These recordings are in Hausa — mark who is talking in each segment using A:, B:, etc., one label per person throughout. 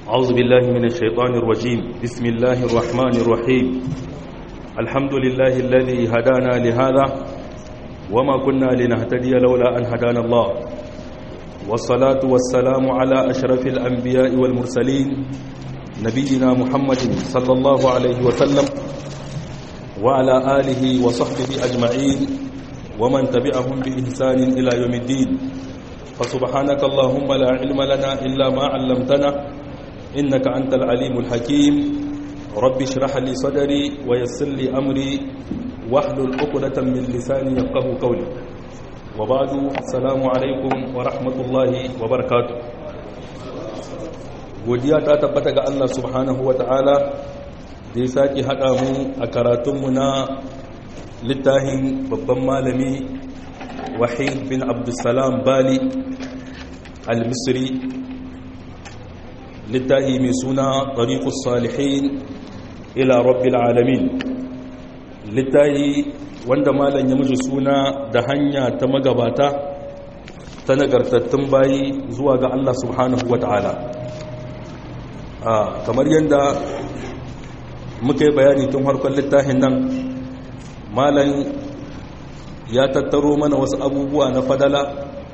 A: أعوذ بالله من الشيطان الرجيم بسم الله الرحمن الرحيم الحمد لله الذي هدانا لهذا وما كنا لنهتدي لولا أن هدانا الله والصلاة والسلام على أشرف الأنبياء والمرسلين نبينا محمد صلى الله عليه وسلم وعلى آله وصحبه أجمعين ومن تبعهم بإحسان إلى يوم الدين فسبحانك اللهم لا علم لنا إلا ما علمتنا إنك أنت العليم الحكيم رب اشرح لي صدري ويسر لي أمري واحلل عقدة من لساني يفقه قولي وبعد السلام عليكم ورحمة الله وبركاته godiya ta tabbata ga Allah subhanahu wa ta'ala da ya sake haɗa mu a karatunmu na littafin babban malami wahid bin abdulsalam bali al-misri littafi mai suna tariqus salihin ila rabbil alamin littafi wanda malam ya muji suna da hanya ta magabata ta nagartattun bayi zuwa ga Allah subhanahu wa ta'ala kamar yadda muka yi bayani tun harkar littafin nan malam ya tattaro mana wasu abubuwa na fadala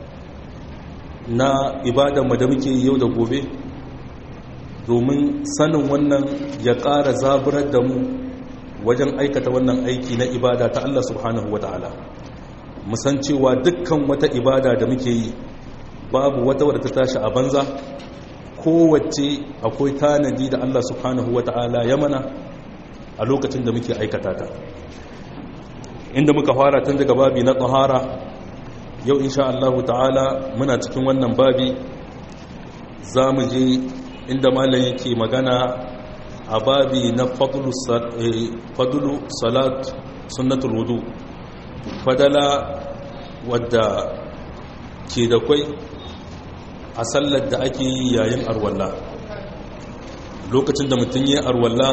A: na ibadanmu da muke yau da gobe domin sanin wannan ya ƙara zaburar da mu wajen aikata wannan aiki na ibada ta Allah subhanahu wa ta'ala musan cewa dukkan wata ibada da muke yi babu wata wadda ta tashi a banza kowace akwai tanadi da Allah subhanahu wa ta'ala ya mana a lokacin da muke aikata ta inda muka fara tun daga babi na tsahara yau insha Allah ta'ala muna cikin wannan babi za mu je inda malam yake magana a babi na fadulu salat sunnatul wudu fadala wadda ke da kwai a sallar da ake yi yayin arwalla lokacin da mutum yi arwalla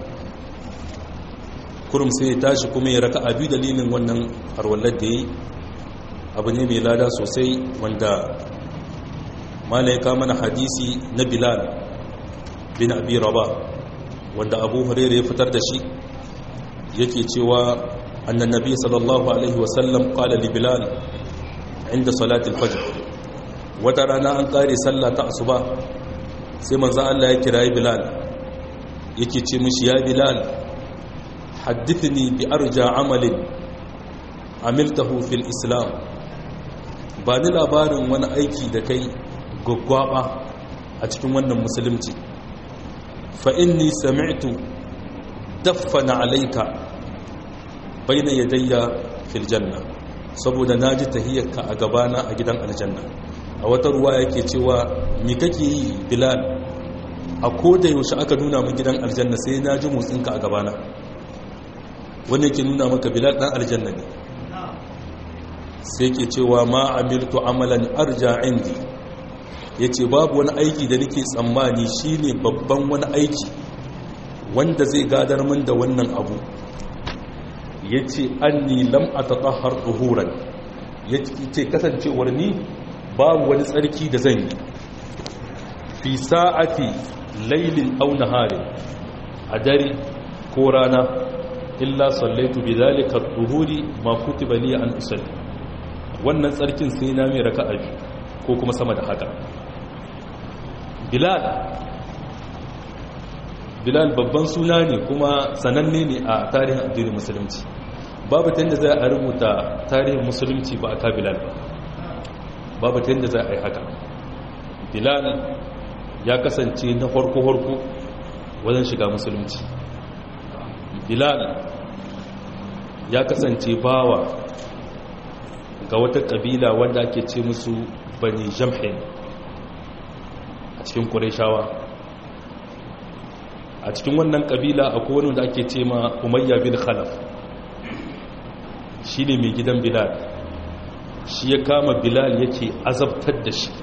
A: kurum sai ya tashi kuma ya raka abi dalilin wannan arwallar da yi abu ne mai lada sosai wanda malaika mana hadisi na bilal bin abi raba wanda abu hurairu ya fitar da shi yake cewa annan nabi sallallahu alaihi wasallam qala li bilal inda salatul fajr wata rana an kare sallah ta asuba sai manzo Allah ya kirayi bilal yake ce mishi ya bilal haddithni bi arja amalin amiltahu fil islam ba ni labarin wani aiki da kai gwaggwaba a cikin wannan musulunci fa inni sami'tu daffana alayka bayna yadayya fil janna saboda naji tahiyyarka a gabana a gidan aljanna a wata ruwa yake cewa mi kake yi bilal a koda yaushe aka nuna min gidan aljanna sai na ji motsinka a gabana wanda yake nuna maka bilal dan aljanna ne sai ke cewa ma amiltu amalan arja indi yace babu wani aiki da nake tsammani shine babban wani aiki wanda zai gadar min da wannan abu yace anni lam atatahhar tuhuran yace kasancewar ni babu wani tsarki da zan yi fi sa'ati lailin aw naharin a dare ko rana illa sallaitu bi zalika tuhuri ma kutiba li an usalli wannan tsarkin sai na mai raka'a ko kuma sama da haka bilal bilal babban suna ne kuma sananne ne a tarihin addinin musulunci babu ta yadda za a rubuta tarihin musulunci ba a ka bilal ba babu ta yadda za a yi haka bilal ya kasance na farko-farko wajen shiga musulunci bilal ya kasance bawa ga wata kabila wanda ake ce musu bani jamhin a cikin kureshawa a cikin wannan kabila akwai wani da ake ce ma umayya bin khalaf shi ne mai gidan bilal shi ya kama bilal yake azabtar da shi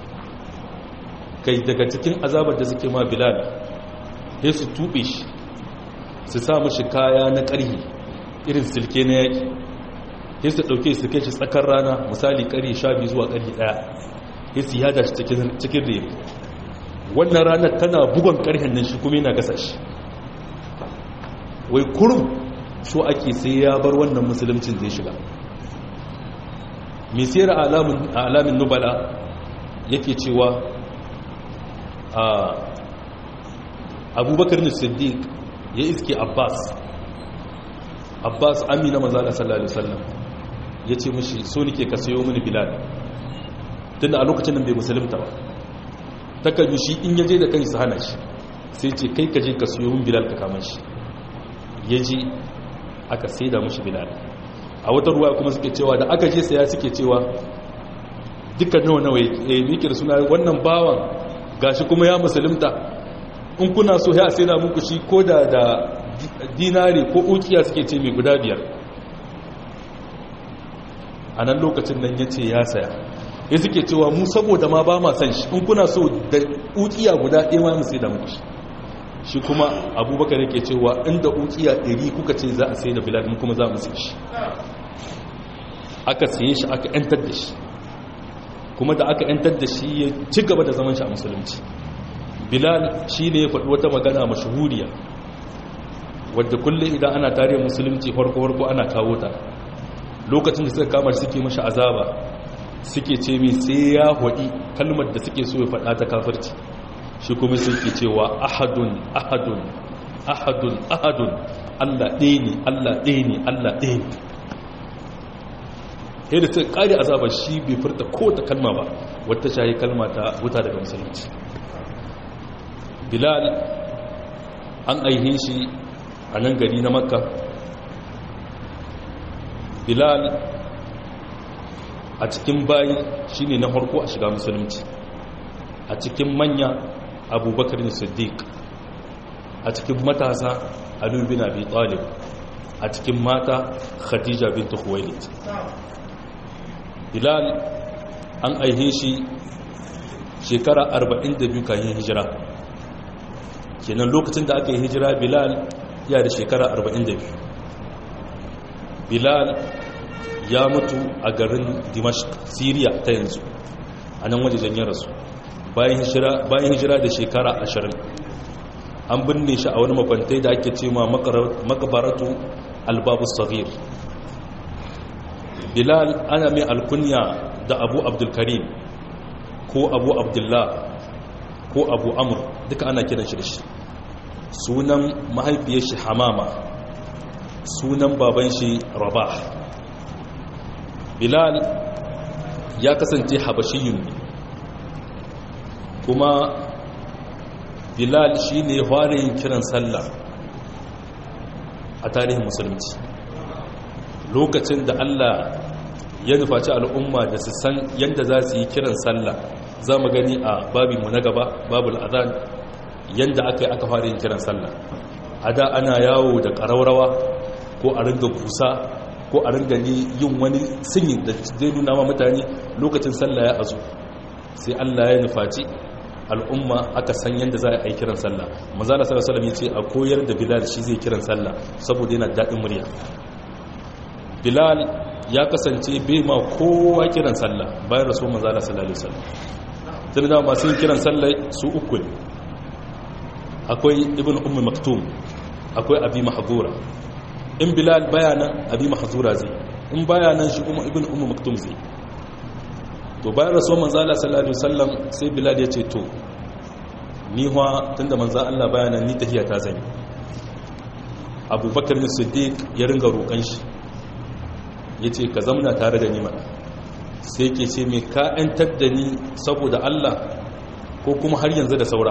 A: kai daga cikin azabar da suke ma bilal ya su tuɓe shi su sa mashi kaya na ƙarhi irin silke na yaƙi ya su ɗauke su kai shi tsakar rana misali ƙari sha biyu zuwa ƙarhi ɗaya ya su yada shi cikin rere wannan ranar tana bugon karhen nan shi kuma yana gasa shi wai kurum so ake sai ya bar wannan musuluncin zai shiga misiyar alamin nubala yake cewa a abubakar ne siddiq ya iske abbas abbas amina manzala sallallahu alaihi wasallam ya ce mashi so nike ka sayo mini bilal tunda a lokacin nan bai musulunta ba takan shi in yaje da kansa hana shi sai ce kai ka je ka sayo min bilal ka kama shi ya je aka saida mashi bilal a wata ruwa kuma suke cewa da aka je saya suke cewa dukkan nawa nawa ya mikir suna wannan bawan gashi kuma ya musulunta in kuna so ya saida muku shi ko da da dinari ko ukiya suke ce mai guda biyar a nan lokacin nan ya ce ya saya ya suke cewa mu saboda ma ba ma san shi in kuna so da ukiya guda ɗaya ma mu sai da muku shi shi kuma abubakar yake cewa inda ukiya ɗari kuka ce za a sai da bilal kuma za mu sai shi aka saye shi aka yantar da shi kuma da aka yantar da shi ya ci gaba da zaman shi a musulunci bilal shi ne ya faɗi wata magana mashahuriya wadda kullum idan ana tarihin musulunci farko-farko ana kawo ta lokacin da suka kama shi suke mashi azaba suke ce mai sai ya haɗi kalmar da suke so ya faɗa ta kafirci shi kuma suke cewa ahadun ahadun ahadun ahadun allah ɗaya ne allah ɗaya ne allah ɗaya ne yadda suka ƙari azabar shi bai furta ko ta kalma ba wata shayi kalma ta wuta daga musulunci bilal an aihe shi a nan gari na makka bilal a cikin bayi shine na farko a shiga musulunci a cikin manya abubakar ne siddiq a cikin matasa ali bin abi talib a cikin mata khadija bint khuwailid bilal an aihe shi shekara 42 kayan hijira kenan lokacin da aka yi hijira bilal ya da shekara 42 bilal ya mutu a garin dimashq syria ta yanzu a nan wajen ya rasu bayan hijira da shekara 20 an binne shi a wani makwantai da ake ce ma makabaratu albabu sagir bilal ana mai alkunya da abu abdulkarim ko abu abdullah ko abu amur duka ana kiran shi da shi sunan mahaifiyar shi hamama sunan baban shi rabah bilal ya kasance habashiyun ne kuma bilal shi ne yin kiran sallah a tarihin musulunci lokacin da allah ya nufaci al'umma da su san yadda za su yi kiran sallah za mu gani a babinmu na gaba babul azan yadda aka yi aka fara yin kiran sallah a da ana yawo da ƙaraurawa ko a ringa kusa ko a ringa yin wani sinyi da zai nuna ma mutane lokacin sallah ya azu sai allah ya nufaci al'umma aka san yadda za a yi kiran sallah mazala sallallahu alaihi ce a koyar da bilal shi zai kiran sallah saboda yana daɗin murya bilal ya kasance bai ma kowa kiran sallah bayan rasu mazala sallallahu alaihi wasallam tun da masu yin kiran sallah su uku ne akwai ibn ummi maktum akwai abi mahzura in bilal bayanan abi mahzura zai in bayanan shi kuma ibn ummi maktum zai to bayan rasu manzala sallallahu alaihi wasallam sai bilal ya ce to ni huwa tunda manzan Allah bayanan ni tahiya ta zani abubakar ne siddiq ya ringa roƙon shi ya ce ka zamna tare da ni mana sai ke ce mai ka ‘yantar da ni saboda Allah ko kuma har yanzu da saura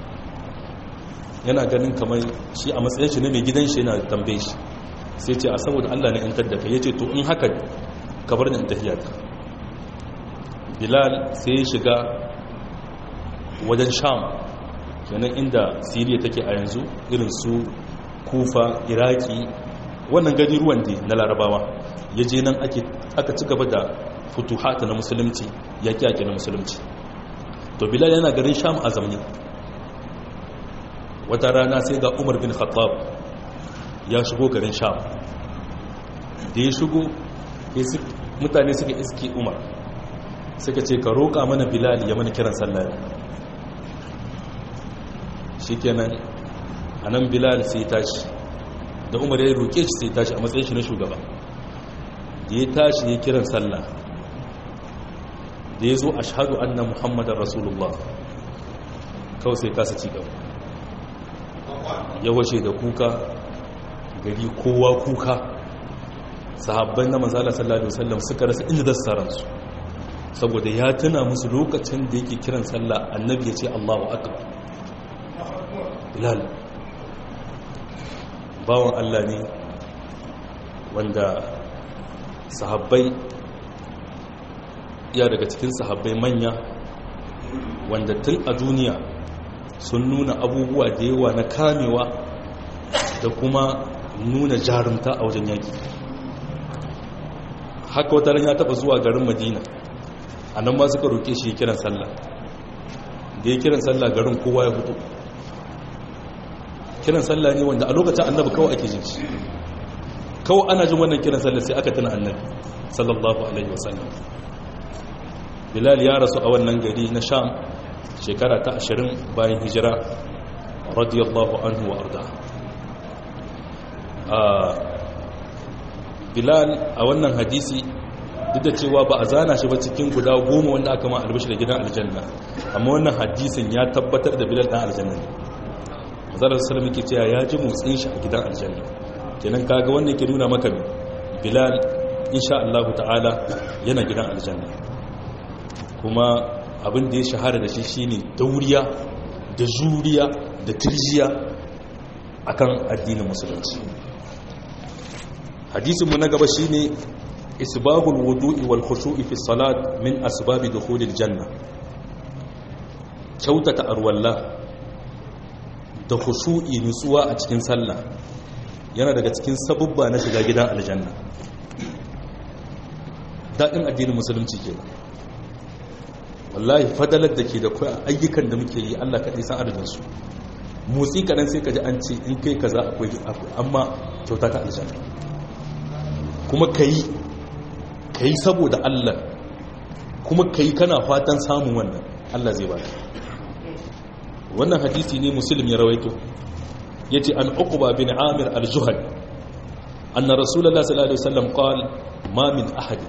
A: yana ganin kamar shi a matsayin shi ne mai gidan shi yana tambaye shi sai ce a saboda Allah na ‘yantar da ka ya ce to in haka ka bar ni in tafiya ka bilal sai ya shiga wajen sham kenan inda siriya take a yanzu irin su kufa iraki wannan gani ruwan na larabawa ya je nan aka ci gaba da futuhata na musulunci yaƙi yaƙi na musulunci to bilal yana garin sham a zamani wata rana sai ga umar bin khattab ya shigo garin sham da ya shigo mutane suka iske umar suka ce ka roƙa mana bilal ya mana kiran sallah shikenan anan bilal sai tashi da umar ya roke shi sai tashi a matsayin shi na shugaba da ya tashi ya kiran sallah da ya zo ashhadu anna muhammadar rasulullah kawai sai kasa ci gaba ya wace da kuka gari kowa kuka sahabbai na manzala sallallahu alaihi wasallam suka rasa inda zasu saransu saboda ya tuna musu lokacin da yake kiran sallah annabi ya ce Allahu akbar bilal bawan Allah ne wanda sahabbai ya daga cikin sahabbai manya wanda tun a duniya sun nuna abubuwa da yawa na kamewa da kuma nuna jarumta a wajen yaki haka wata ya taba zuwa garin madina a nan ma suka roƙe shi kiran sallah da ya kiran sallah garin kowa ya fito kiran sallah ne wanda a lokacin annabi kawai ake jin shi kawai ana jin wannan kiran sallah sai aka tuna annabi sallallahu alaihi wasallam bilal ya rasu a wannan gari na sham shekara ta ashirin bayan hijira radiyallahu anhu wa arda bilal a wannan hadisi duk da cewa ba a zana shi ba cikin guda goma wanda aka ma albashi da gidan aljanna amma wannan hadisin ya tabbatar da bilal dan aljanna ne mazalar salama ke cewa ya ji motsin shi a gidan aljanna kenan kaga wanda ke nuna maka bilal insha Allah ta'ala yana gidan aljanna kuma abin da ya shahara da shi shine dauriya da juriya da tirjiya akan addinin musulunci hadisin mu na gaba shine isbabul wudu'i wal khushu'i fi salat min asbabi dukhulil janna kyautata arwalla da khushu'i nutsuwa a cikin sallah yana daga cikin sabubba na shiga gidan aljanna daɗin addinin musulunci ke wallahi fadalar da ke da kwa ayyukan da muke yi allah kaɗai san adadinsu motsi kaɗan sai ka ji an ce in kai kaza akwai amma kyauta ta aljanna kuma ka yi ka yi saboda allah kuma ka yi kana fatan samun wannan allah zai ba wannan hadisi ne musulmi ya rawaito ya ce an uquba bin amir al-juhal anna rasulullah sallallahu alaihi wasallam qala ma min ahadin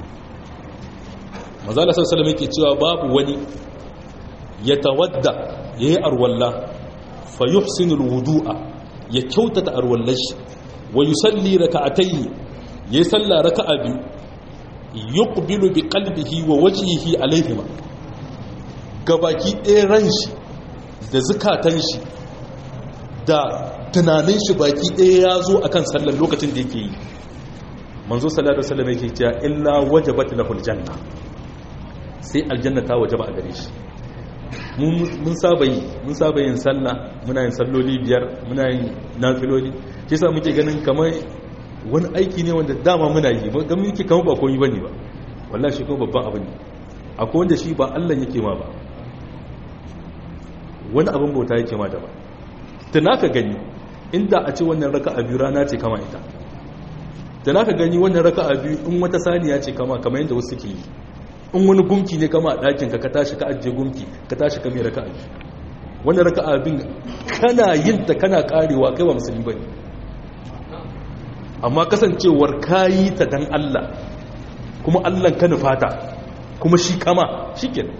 A: mazala sallallahu yake cewa babu wani ya tawadda yayi arwalla fa yuhsinu alwudu'a ya kyautata arwallar shi wa yusalli raka'atayn yayi salla raka'a biyu yuqbilu bi qalbihi wa wajhihi alayhima gabaki ɗaya ran shi da zukatan shi da tunanin shi baki ɗaya ya zo akan sallar lokacin da yake yi manzo sallallahu alaihi wasallam yake cewa illa wajabat lahul janna sai aljanna ta wajaba a gare shi mun saba yi mun saba yin sallah muna yin salloli biyar muna yin nafiloli shi yasa muke ganin kamar wani aiki ne wanda dama muna yi ga muke kamar ba komai bane ba wallahi shi ko babban abu ne akwai wanda shi ba Allah yake ma ba wani abin bauta yake ma da ba tana ka gani inda a ce wannan raka'a biyu rana ce kama ita tana ka gani wannan raka'a biyu in wata saniya ce kama kamar yadda wasu ke yi in wani gumki ne kama a ɗakin ka ka tashi ka ajiye gumki ka tashi ka mai raka'a biyu wannan raka'a bin kana yin ta kana karewa kai ba musulmi bane amma kasancewar kayi ta dan Allah kuma Allah ka nufata kuma shi kama shikenan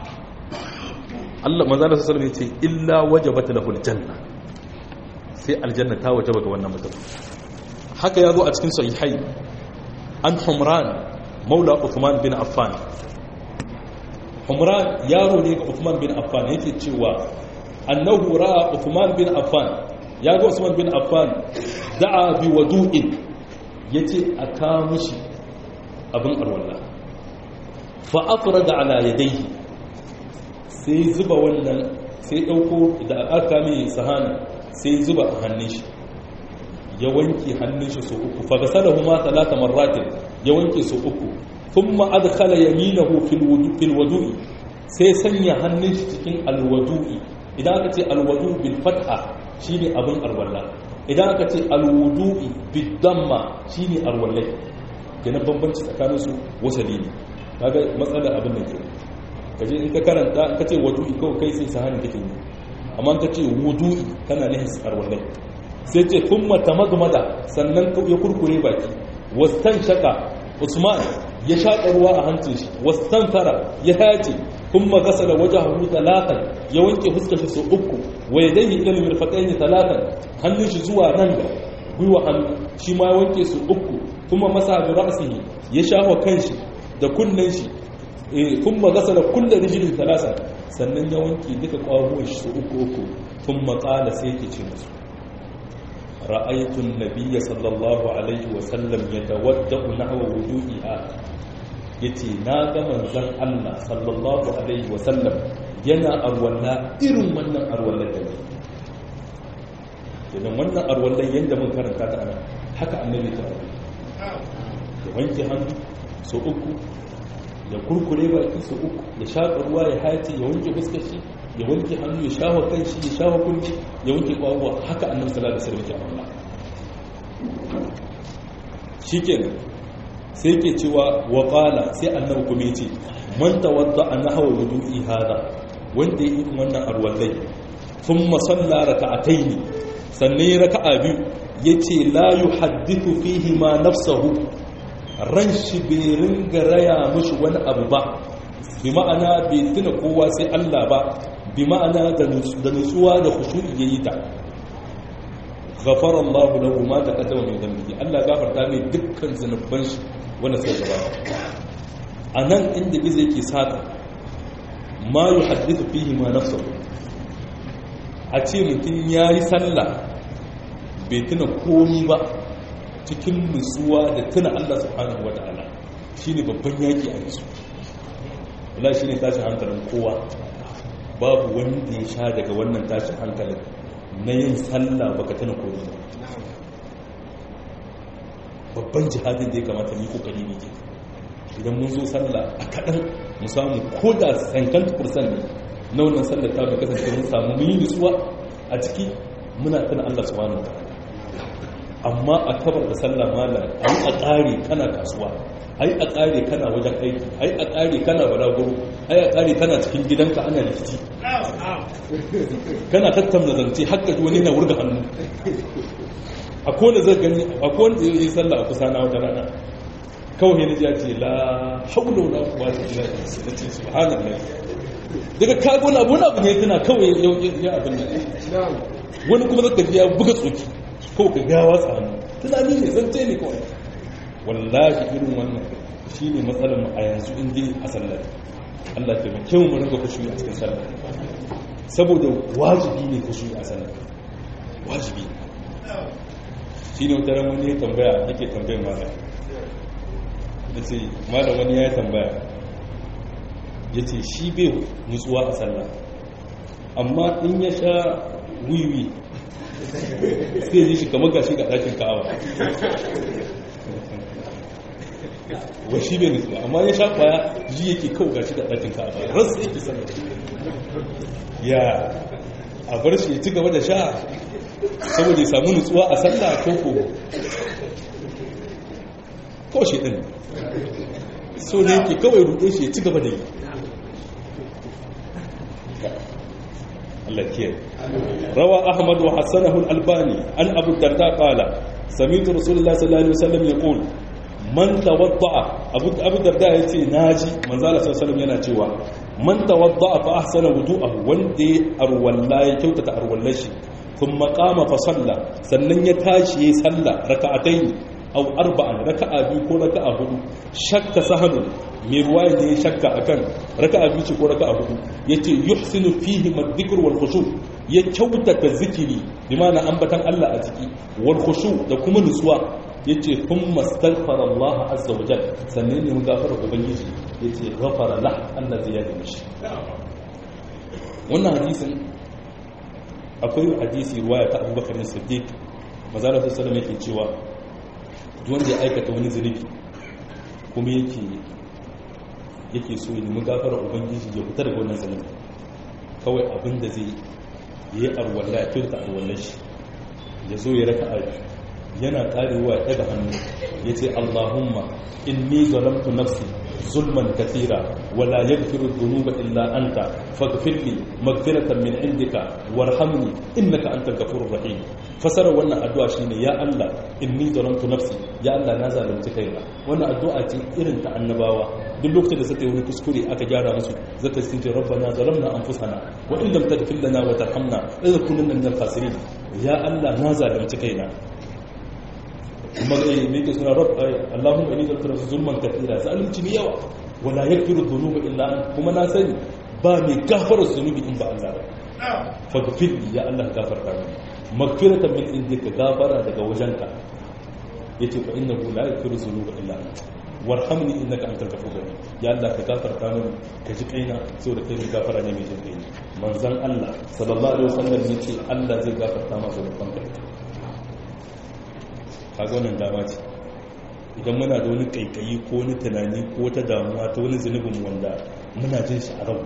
A: Allah manzo Allah sallallahu alaihi wasallam ya ce illa wajabat lahul janna sai aljanna ta wajaba ga wannan mutum haka ya zo a cikin sahihai an humran maula uthman bin affan humran yaro ne ga uthman bin affan yake cewa annahu ra'a uthman bin affan ya ga usman bin affan da'a bi wadu'in yace a ka mushi abin alwala fa afrada ala yadayhi sai zuba wannan sai dauko da aka mai sahana sai zuba a hannun shi ya wanke hannun shi so uku fa gasalahu ma talata marratin ya wanke so uku thumma adkhala yaminahu fil wudu fil wudu'i sai sanya hannun shi cikin alwudu'i idan aka ce alwudu bil fatha shine abin alwala idan aka ce alwudu'i bid damma shine alwallai kenan bambanci tsakanin su wasali ne kaga matsalar abin da ke kaje in ka karanta ka ce wudu'i kawai kai sai sahani kake yi amma ka ce wudu'i kana nihin arwallai sai ce kuma tamadmada sannan ya kurkure baki wastan shaka usman ya shaƙa ruwa a hancin shi wastan fara ya hace kuma gasala wajahu talatan ya wanke fuskar shi sau uku wa yadayhi ila al-mirfaqayn talatan hannun shi zuwa nan da gwiwa hannu shi ma ya wanke su uku kuma masa bi ra'sihi ya shafa kanshi da kunnen shi kuma gasala kullu rijlin talatan sannan ya wanke duka ƙwaruwan shi su uku uku kuma qala sai yake ce musu ra'aytu an-nabiyya sallallahu alaihi wa sallam yatawaddau nahwa wudu'iha yace na ga manzon Allah sallallahu alaihi wa sallam yana arwalla irin wannan arwallar da ne idan wannan arwallar yanda mun karanta ta ana haka annabi ta ya wanke hannu so uku ya kurkure baki so uku ya shaƙa ruwa ya hace ya wanke fuskar shi ya wanke hannu ya shawa kan shi ya shawa kunci ya wanke kwakwuwa haka annabi sallallahu alaihi wasallam ke amalla shikenan sai ke cewa wa qala sai annabi kuma yace man tawadda nahwa wudu'i hada wanda yi wannan arwallai thumma salla raka'ataini sannan raka'a biyu yace la yuhaddithu fihi ma nafsuhu ran shi bai ringa raya mushi wani abu ba bi ma'ana bai tuna kowa sai Allah ba bi ma'ana da nutsuwa da khushu'i yayi ta ghafara Allah lahu ma taqaddama min dhanbihi Allah gafarta mai dukkan zanuban shi wanda sai gaba anan inda gizo yake saka ma yuhaddithu fihi ma nafsuhu a ce mutum yayi sallah bai tuna komi ba cikin nutsuwa da tuna Allah subhanahu wata'ala shine babban yaki a yanzu wala shine tashin hankalin kowa babu wanda ya sha daga wannan tashin hankalin na yin sallah baka tana koyi ba babban jihadin da ya kamata ni kokari ne ke idan mun zo sallah a kaɗan mu samu ko da sankan kursan ne na wannan sallar ta bai kasance mun samu mun yi nutsuwa a ciki muna tana Allah subhanahu wa amma a kabar da sallah malam ai a ƙare kana kasuwa ai a ƙare kana wajen aiki ai a ƙare kana balaguro ai a ƙare kana cikin gidanka ana rikici kana tattauna zance haka wani na wurga hannu a kowane zai gani a kowane zai yi sallah a kusa na wata rana kawai ne ya ce la haula wala quwwata illa billah da ce subhanallah daga kago na wani abu ne tana kawai ya abin nan wani kuma zaka ji ya buga tsoki ko ka ga watsa hannu tunani ne zance ne kawai wallahi irin wannan shine matsalar mu a yanzu in dai a sallah Allah ta mai kyau mu rinka kusuri a cikin sallah saboda wajibi ne kusuri a sallah wajibi shine wata ran wani ya tambaya yake tambayar malam da ce malam wani ya tambaya ya ce shi bai nutsuwa a sallah amma in ya sha wiwi sai ji shi kamar gashi ga ɗakin ka'awa wa shi bai nutsuwa amma ya sha kwaya ji yake kawo gashi ga ɗakin ka'awa rasu yake sallah ya a bar shi ya ci gaba da sha saboda ya samu nutsuwa a sallah ko ko ko shi ɗin so ne yake kawai ruɗe shi ya ci gaba da yi Allah kiyar rawa ahmad wa hassanahu al-albani an abu darda qala sami'tu rasulullah sallallahu alaihi wasallam yaqul man tawadda'a abu abu darda yace naji manzo Allah sallallahu alaihi yana cewa man tawadda'a fa ahsana wudu'ahu wanda ya arwalla ya kyautata arwallashi thumma qama fa salla sannan ya tashi yayi salla raka'atayn aw arba'an raka'a biyu ko raka'a hudu shakka sahanu mai ruwaya ne shakka akan raka'a biyu ce ko raka'a hudu yace yuhsinu fihi madhikr wal khushu ya kyautata zikiri bi ma'ana ambatan Allah a ciki wal khushu da kuma nutsuwa yace thumma astaghfara Allah azza wa jalla sannan ne gafara ubangiji yace ghafara lah Allah zai yada mishi wannan hadisin akwai hadisi ruwaya ta Abubakar Siddiq manzo Allah sallallahu alaihi wasallam yake cewa wanda ya aikata wani zunubi kuma yake yake so ya nemi gafara ubangiji ya fitar da wannan zunubi kawai abin da zai yi arwalla ya kyauta arwallar shi ya zo ya raka a yana karewa ya daga hannu ya ce allahumma inni zalamtu nafsi ظلما كثيرا ولا يغفر الذنوب إلا أنت فاغفر لي مغفرة من عندك وارحمني إنك أنت الغفور الرحيم فسر وانا أدعى شيني يا الله إني ظلمت نفسي يا الله نازل لمتكينا وانا أدعى تي إرنت النباوة duk lokacin da suka yi wani kuskure aka gyara musu zaka sun ce rabbana zalamna anfusana wa in lam taghfir lana wa tarhamna lanakunanna minal khasirin ya Allah na zalunci kaina kuma me yake suna rabb Allahumma inni zalamtu zulman kathira zalunci ne yawa wala yaghfiru dhunuba illa anta kuma na sani ba mai gafara zunubi in ba Allah ba faghfir li ya Allah gafarta mini magfiratan min indika gafara daga wajenka yace fa innahu la yaghfiru dhunuba illa anta warhamni innaka antal ghafurur rahim ya Allah ka gafarta mini ka ji kaina saboda kai mai gafara ne mai jin kai manzon Allah sallallahu alaihi wasallam yace Allah zai gafarta masa da banka kaga wannan dama ce idan muna da wani kaikayi ko wani tunani ko wata damuwa ta wani zunubin wanda muna jin shi a rau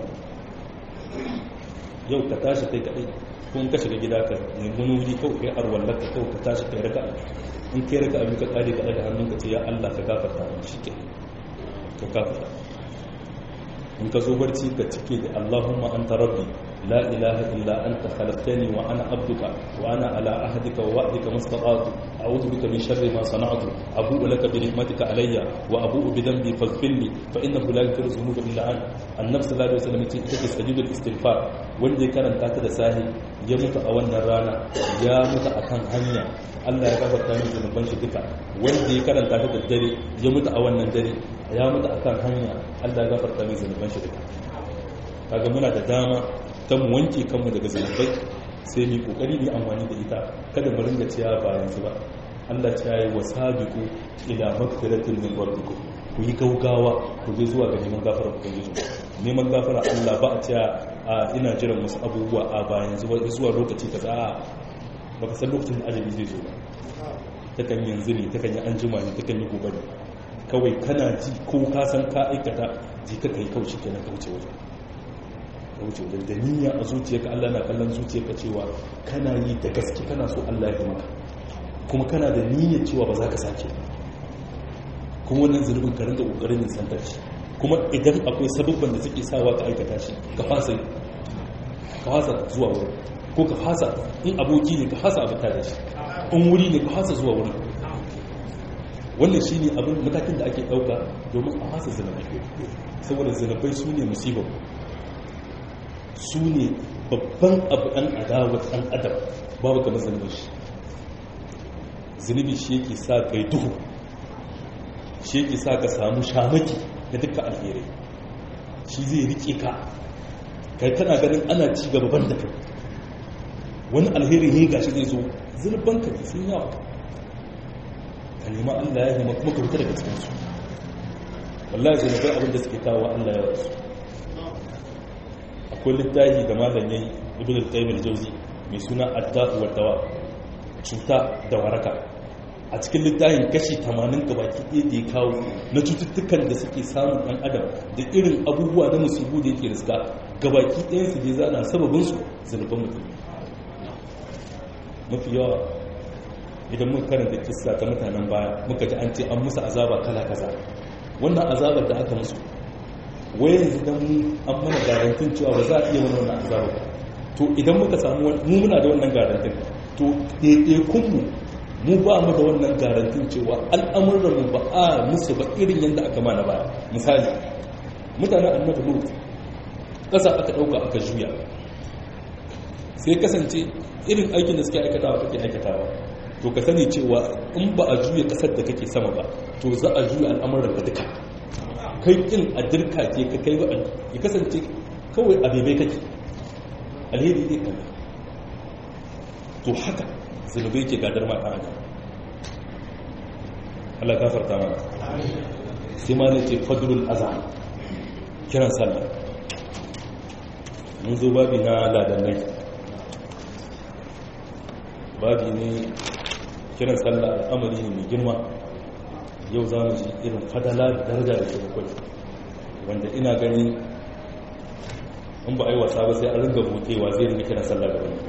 A: yau ka tashi kai kadai ko in ka shiga gida ka nemi wuri kawai kai arwallar ka kawai ka tashi kai raka in kai raka abin ka kare ka daga hannun ka ce ya Allah ka gafarta min shi ke ka gafarta in ka zo barci ka cike da Allahumma anta rabbi la ilaha illa anta khalaqtani wa ana abduka wa ana ala ahdika wa wa'dika mastata'tu a'udhu bika min sharri ma sana'tu abu'u laka bi ni'matika alayya wa abu'u bi dhanbi faghfir li fa innahu la yaghfiru dhunuba illa anta annabi sallallahu alaihi wasallam ce ita ce sajidul istighfar wanda ya karanta ta da sahi ya mutu a wannan rana ya mutu akan hanya Allah ya gafarta min zunuban shi duka wanda ya karanta ta da dare ya mutu a wannan dare ya mutu akan hanya Allah ya gafarta min zunuban shi duka kaga muna da dama ta mu wanke kanmu daga zunubai sai mu kokari mu amfani da ita kada mu ringa ciya bayan su ba Allah ya yi wasabiqu ila magfiratin min rabbikum ku yi gaugawa ku je zuwa ga neman gafara ubangiji neman gafara Allah ba a ciya a ina jiran wasu abubuwa a bayan zuwa lokaci kaza a baka san lokacin da ajali zai zo ba takan yanzu ne takan yi an jima ne takan yi gobe ne kawai kana ji ko ka san ka aikata ji ka kai kauce kenan kauce waje kauce waje da niyya a zuciyarka Allah na kallon zuciyarka cewa kana yi da gaske kana so Allah ya maka kuma kana da niyyar cewa ba za ka sake kuma wannan zunubin ka rinka kokarin yin santar shi kuma idan akwai sabubban da suke sawa ka aikata shi ka fasa ka fasa zuwa wurin ko ka fasa in aboki ne ka fasa abin da shi in wuri ne ka fasa zuwa wurin wannan shi ne abin matakin da ake ɗauka domin a fasa zinabai saboda zinabai su ne musibar su ne babban abu ɗan adawa ɗan adam babu kamar zinabai shi zunubi shi yake sa kai duhu shi yake sa ka samu shamaki na dukkan alherai shi zai rike ka kai kana ganin ana ci gaba ban da kai wani alheri ne gashi zai zo zurban ka sun yawa ka nema Allah ya nema kuma ka fita daga cikin su wallahi zai nabai abin da suke kawo Allah ya rasu akwai littafi da malam yayi ibn al-qayyim al-jawzi mai suna ad-da'u wa dawa cuta da waraka a cikin littafin kashi 80 gabaki ɗaya da ya kawo na cututtukan da suke samun ɗan adam da irin abubuwa na musibu da yake riska gabaki ɗayansu da ya zana sababinsu zunuban mutum mafi yawa idan muka karanta kissa ta mutanen baya muka ji an ce an musu azaba kala kaza wannan azabar da aka musu wai yanzu dan an mana garantin cewa ba za a iya wani wannan azaba ba to idan muka samu mu muna da wannan garantin to ɗaiɗaikun mu mu ba mu da wannan garantin cewa al'amuran mu ba a musu ba irin yadda aka mana baya misali mutanen annabi lut ƙasa aka ɗauka aka juya sai kasance irin aikin da suke aikatawa kake aikatawa to ka sani cewa in ba a juya kasar da kake sama ba to za a juya al'amuran ka duka kai kin a dirka ke ka kai ba ya kasance kawai a bebe kake alheri ne kan to haka zunubai ke gadar ma haka Allah gafarta mana sai ma ne ce fadlul azan kiran sallah mun zo babi na ladannai babi ne kiran sallah al'amari ne mai girma yau za mu ji irin fadala da daraja da ke bakwai wanda ina ganin in ba a yi wasa ba sai an ringa butewa zai ringa kiran sallah da wani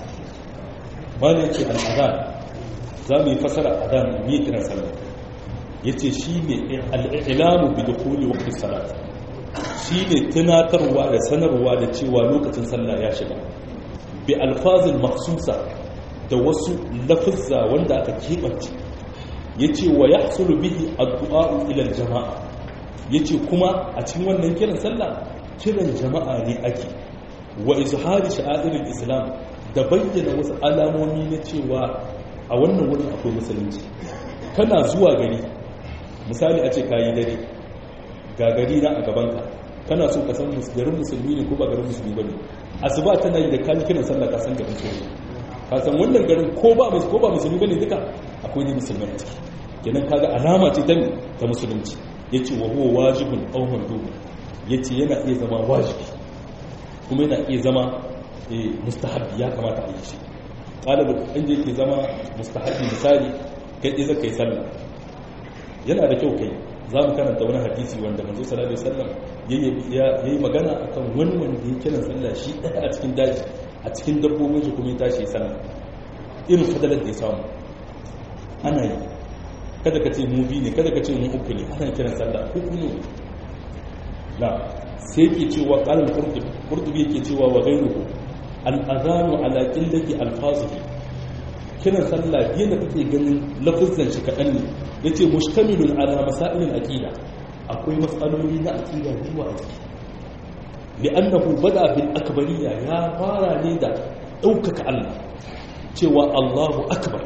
A: ba ne ce al'adan za mu yi fasara adan mu yi kiran sallah yace shine al-i'lamu bi dukhuli waqti salat shine tunatarwa da sanarwa da cewa lokacin sallah ya shiga bi alfazil makhsusa da wasu lafuzza wanda aka kebance yace wa yahsulu bihi addu'a ila al-jama'a yace kuma a cikin wannan kiran sallah kiran jama'a ne ake wa izhari sha'airil islam da bayyana wasu alamomi na cewa a wannan wurin akwai musulunci kana zuwa gari misali a ce kayi dare ga gari na a gabanka kana so ka san garin musulmi ne ko ba garin musulmi ba ne asuba tana yi da kan kiran sallah ka san garin musulmi ka san wannan garin ko ba ko ba musulmi bane duka akwai ne musulmi a ciki kenan kaga alama ce ta ta musulunci yace wa huwa wajibun aw mandubun yace yana iya zama wajibi kuma yana iya zama mustahabbi ya kamata a yi shi ƙalibu inda yake zama mustahabbi misali kai ɗaya zaka yi sallah yana da kyau kai za mu karanta wani hadisi wanda manzo sallallahu alaihi wasallam ya yi magana akan wani wanda ya kiran sallah shi ɗaya a cikin daji a cikin dabbobin shi kuma ya tashi sallah irin fadalar da ya samu ana yi kada ka ce mu biyu ne kada ka ce mu uku ne ana kiran sallah uku ne na sai ke cewa ƙalar kurtubi ke cewa wa gairuhu al'azanu ala ƙillaki alfazuhi kiran sallah biyu da kake ganin lafizan shi kaɗan ne ya ce mustamilun ala masailin aƙida akwai matsaloli na aƙida zuwa a ciki li'annahu bada bil akbariya ya fara ne da ɗaukaka Allah cewa Allahu akbar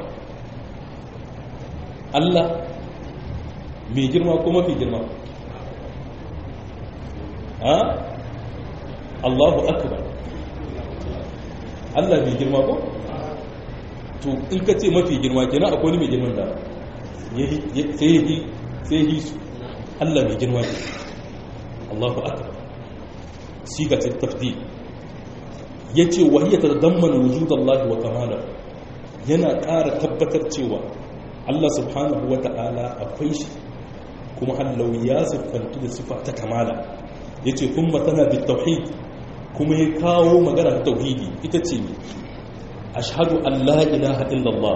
A: Allah mai girma ko mafi girma ha Allahu akbar Allah mai girma ko to in ka ce mafi girma kenan akwai mai girman da sai yi sai yi su Allah mai girma ne Allahu akbar siga ta tafdil yace wahiyya tadammanu wujudallahi wa kamala yana ƙara tabbatar cewa Allah subhanahu wa ta'ala akwai shi kuma hallau ya siffantu da sifa ta kamala ya ce kuma tana da tauhid kuma ya kawo magana ta tauhidi ita ce ne ashhadu an la ilaha illallah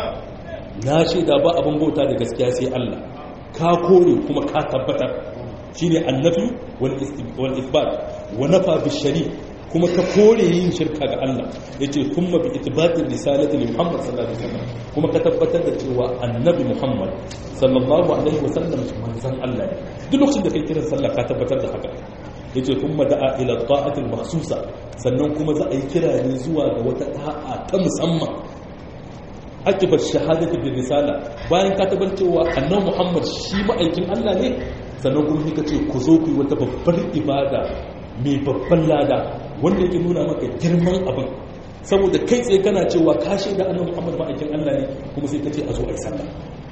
A: na shaida ba abin bauta da gaskiya sai Allah ka kore kuma ka tabbatar shine annabi wal isbat wa nafa bi shari kuma ka kore yin shirka ga Allah yace kuma bi itibati risalati li Muhammad sallallahu alaihi wasallam kuma ka tabbatar da cewa annabi Muhammad sallallahu alaihi wasallam manzon Allah ne duk lokacin da kai kiran sallah ka tabbatar da haka yace kuma da'a ila ta'atil makhsusa sannan kuma za a yi kira ne zuwa ga wata ta'a ta musamman akibar shahadati bi risala bayan ka tabbatar cewa annabi Muhammad shi ma'aikin Allah ne sannan kuma kika ce ku zo ku yi wata babbar ibada mai babban lada wanda yake nuna maka girman abin saboda kai tsaye kana cewa ka shaida annabi Muhammad ma'aikin Allah ne kuma sai ka ce a zo a yi sallah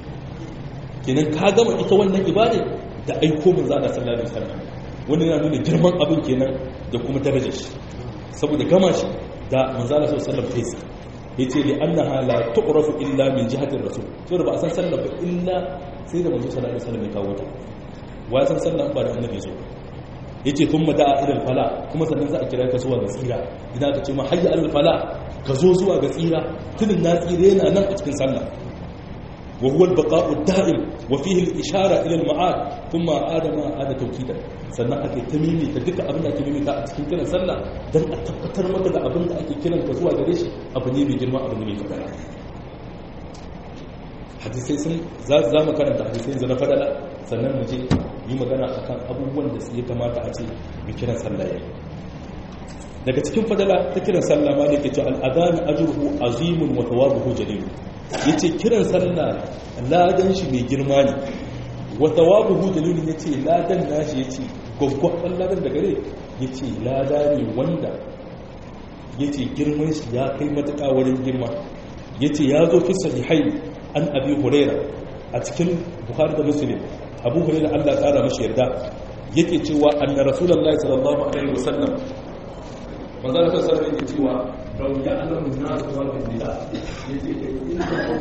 A: kenan ka gama ita wannan ibada da aiko manzo Allah sallallahu alaihi wasallam wanda yana nuna girman abin kenan da kuma darajar shi saboda gama shi da manzo Allah sallallahu alaihi wasallam kai yace li annaha la tu'rafu illa min jihati rasul saboda ba a san sallah ba illa sai da manzo sallallahu alaihi wasallam ya kawo ta wa san sallah ba da annabi zo yace thumma da'a ila al-fala kuma sannan za a kira ka zuwa ga tsira idan ka ce ma hayya al-fala ka zo zuwa ga tsira tunin na tsira yana nan a cikin sallah wa huwa al-baqa'u ad-da'im wa fihi al-ishara ila al-ma'ad thumma adama ada tawkida sannan ake tamimi ta duka abin da ake mimita a cikin kiran sallah dan a tabbatar maka da abin da ake kiran ka zuwa gare shi abu ne mai girma abu ne mai kabara hadisai sun za mu karanta hadisai yanzu na fadala sannan mu je yi magana akan abubuwan da ya kamata a ce mai kiran sallah yayi daga cikin fadala ta kiran sallah ma da ke ce al'adani ajruhu azimun wa thawabuhu jalil yace kiran sallah ladan shi mai girma ne wa thawabuhu jalil yace ladan nashi yace gwaggwaban ladan da gare yace lada ne wanda yace girman shi ya kai matuƙa wurin girma yace ya zo fi sahihai an abi huraira a cikin bukhari da muslim abu huraira Allah ya kara mashi yarda yake cewa anna rasulullahi sallallahu alaihi wasallam manzo Allah sallallahu alaihi wasallam cewa law ya'lamu an-nas wa billah yace inna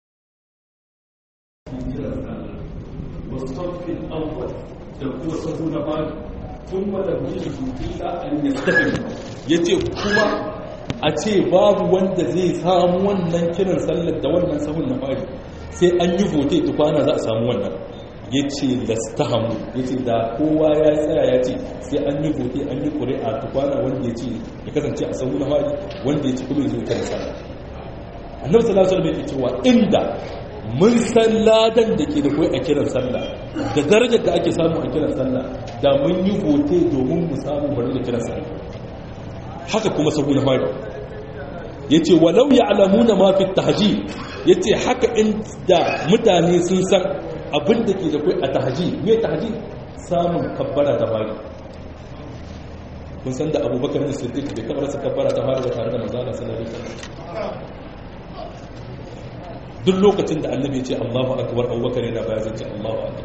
A: والصف الأول تقوى صفون بعد ثم لم يجد إلا أن يستقم yace kuma a ce babu wanda zai samu wannan kiran sallar da wannan sahun na fari sai an yi vote tukwana za a samu wannan ya ce lastahamu ya ce da kowa ya tsaya ya ce sai an yi gote an yi ƙuri'a tukwana wanda ya ce ya kasance a sahu na fari wanda ya ci kuma ya zo kan sallah annabi sallallahu alaihi wasallam yake cewa inda mun san ladan da ke da kai a kiran sallah da darajar da ake samu a kiran sallah da mun yi gote domin mu samu bari da kiran sallah haka kuma sahu na fari yace walau ya'lamuna ma fi tahji yace haka inda mutane sun san abin da ke da kai a tahji me tahji samun kabbara ta fari kun san da abubakar da siddiq da kabbara sa kabbara ta fari da tare da manzo Allah sallallahu alaihi wasallam duk lokacin da annabi ya ce Allahu akbar abubakar yana baya zai ce Allahu akbar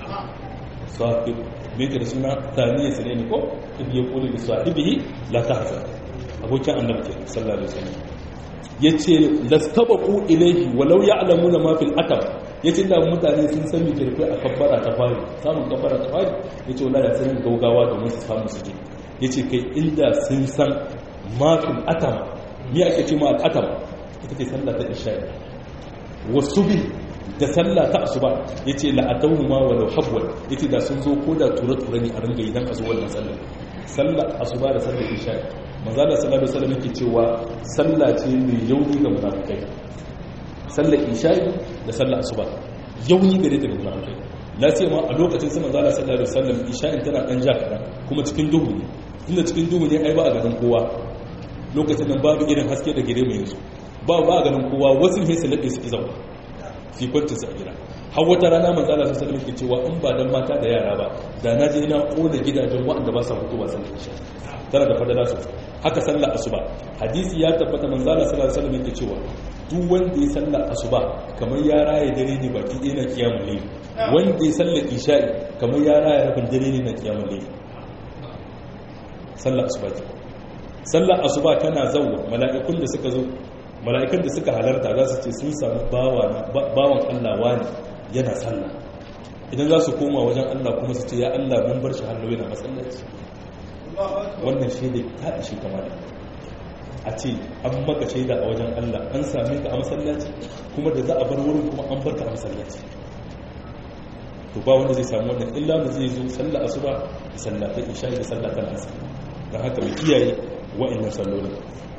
A: sahib me ke da suna taniya sane ne ko idan ya kula da sahibihi la tahzan abokin annabi ke sallallahu alaihi wasallam yace lastabaqu ilayhi walau ya'lamuna ma fil atab yace da mutane sun san me kirkai a kabbara ta fari samun kabbara ta fari yace wallahi da sun gaugawa domin su samu su je yace kai inda sun san ma fil atam me ake ce ma al atam ita ce sallah ta isha'i wasu bi da sallah ta asuba ya ce la'adawu ma walau habwal ya ce da sun zo ko da ture-ture ne a ringa idan a zuwa wannan sallah sallah asuba da sallah isha manzala sallallahu alaihi wasallam yake cewa sallah ce mai yauni ga munafikai sallah isha da sallah asuba yauni gare ta ga munafikai na ce ma a lokacin sai manzala sallallahu alaihi wasallam isha tana dan ja kadan kuma cikin duhu ne tunda cikin duhu ne ai ba a ganin kowa lokacin nan babu irin haske da gire mai yanzu ba ba ganin kowa wasu ne su laɓe su zauna fi kwanci su a gida har wata rana manzo Allah sallallahu alaihi cewa in ba dan mata da yara ba da na je na kona gidajen waɗanda ba sa mutuwa sun isha tana da fadala su haka sallar asuba hadisi ya tabbata manzo Allah sallallahu alaihi wasallam yake cewa duk wanda ya sallar asuba kamar ya raye dare ne baki ɗaya na kiyamul layl wanda ya sallar isha'i kamar ya raye rabin dare ne na kiyamul layl sallar asuba sallar asuba tana zauwa mala'ikun da suka zo mala'ikan da suka halarta za su ce sun sami bawan Allah wani yana sallah idan za su koma wajen Allah kuma su ce ya Allah mun bar shi hannu yana masallaci wannan shaida ta ishe kamar a ce an maka shaida a wajen Allah an same ka a masallaci kuma da za a bar wurin kuma an bar ka a masallaci to ba wanda zai samu wannan illa da zai zo sallah asuba da sallah ta isha da sallah ta asar don haka mu kiyaye wa'annan sallolin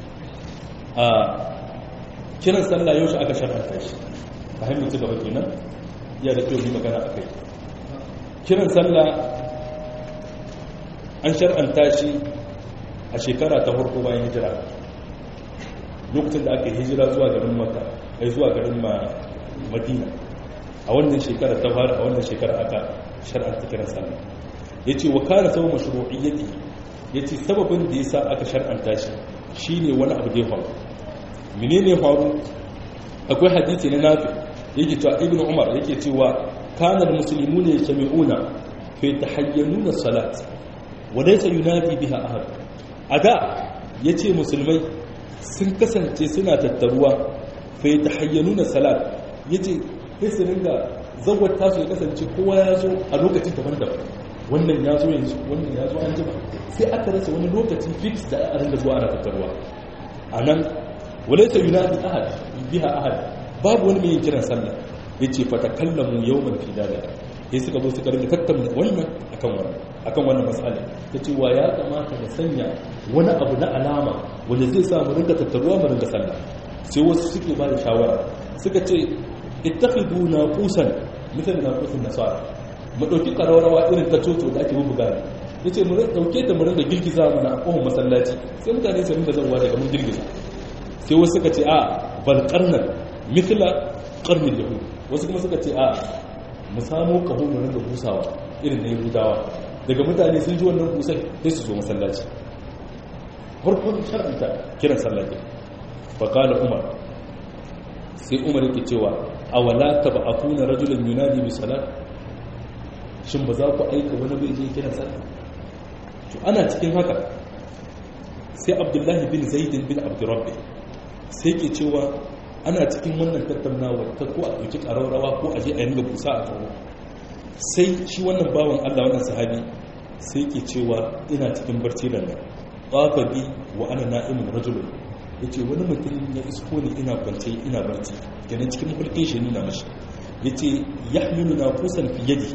A: a kiran sallah yau shi aka shar'anta shi a hanyar ci gaba kenan ya da kyau yi magana a kai kiran sallah an shar'anta shi a shekara ta farko bayan hijira lokacin da aka yi hijira zuwa garin maka ai zuwa garin madina a wannan shekara ta fara a wannan shekara aka shar'anta kiran sallah ya ce wa kara sau mashru'iyyati ya ce sababin da ya sa aka shar'anta shi shine wani abu da ya faru menene faru akwai hadisi na nafi yake cewa ibn umar yake cewa kana da musulmi ne jami'una fa tahayyanuna salat wa laysa yunafi biha ahad ada yace musulmai sun kasance suna tattaruwa fa tahayyanuna salat yace sai su ringa zawar tasu ya kasance kowa ya zo a lokacin daban-daban wannan ya zo yanzu wannan ya zo an jima sai aka rasa wani lokaci fix da a ringa zuwa ana tattaruwa a nan walaita yunadi ahad biha ahad babu wani mai kiran sallah yace fa takallamu yawman fi dalika sai suka zo suka rinka tattauna wannan akan wannan akan wannan mas'ala tace wa ya kamata da sanya wani abu na alama wanda zai sa mu rinka tattaruwa mu rinka sallah sai wasu suke ba da shawara suka ce ittakhidu naqusan misal naqusun nasara mu dauki karawarwa irin ta coco da ake bubuga yace mu dauke ta mu rinka girgiza mana a kohon masallaci sai mutane su rinka zanwa daga mun girgiza sai wasu suka ce a bal karnan mithla karnin yahu wasu kuma suka ce a mu samu kaho mu rinka busawa irin na yahudawa daga mutane sun ji wannan busai sai su zo masallaci farkon shar'anta kiran sallah ke fa qala umar sai umar yake cewa awala tab'atuna rajulan yunadi bi salat shin ba za ku aika wani bai je kiran sallah to ana cikin haka sai abdullahi bin zaidin bin abdurrabbi sai ke cewa ana cikin wannan tattaunawa ta ko a ɗauki ƙararrawa ko a je a yanga busa a tsoro sai shi wannan bawan allah wannan sahabi sai ke cewa ina cikin barci da nan ƙafa bi wa ana na'imin rajulun ya ce wani mutum ya isko ne ina kwance ina barci ganin cikin mulkin shi nuna mashi yace yahmilu naqusan fi yadihi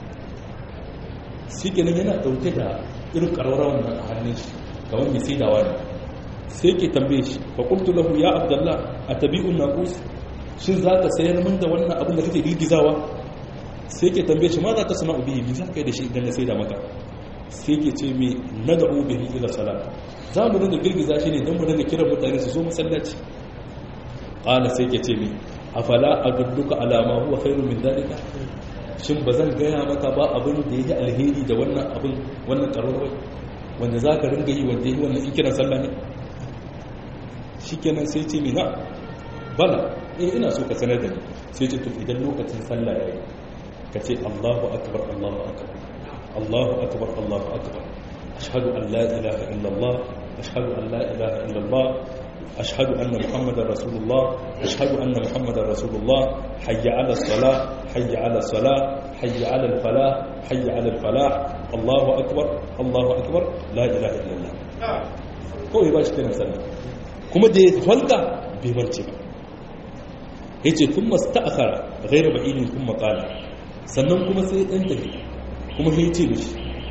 A: shi kenan yana dauke da irin karwarrawan nan a hannun shi kamar mai saidawa ne sai ke tambaye shi fa qultu lahu ya abdullah atabi'un naqus shin zaka sayar min da wannan abin da kake girgizawa sai ke tambaye shi ma za ka sana bihi bi zaka yi da shi idan na saida maka sai ke ce mai nad'u bihi ila salat za mu dinga girgiza shi ne don mu dinga kiran mutane su zo masallaci qala sai ke ce mai afala adulluka ala ma huwa khairun min dalika shin ba zan gaya maka ba abin da yake alheri da wannan abin wannan karwarwai wanda za ka ringa yi wanda yi wannan ikiran sallah ne shikenan sai ce mai na bala eh ina so ka sanar da ni sai ce to idan lokacin sallah yayi ka ce Allahu akbar Allahu akbar Allahu akbar Allahu akbar ashhadu an la ilaha illa Allah ashhadu an la ilaha illa Allah ashhadu anna muhammadar rasulullah ashhadu anna muhammadar rasulullah hayya ala salah hayya ala salah hayya ala falah hayya ala falah Allahu akbar Allahu akbar la ilaha illa Allah kawai ba shi kiran sallah kuma da ya falka bai mance ba yace kuma sta'akhara ghayra ba'idin kuma qala sannan kuma sai ɗan tafi kuma sai ce mishi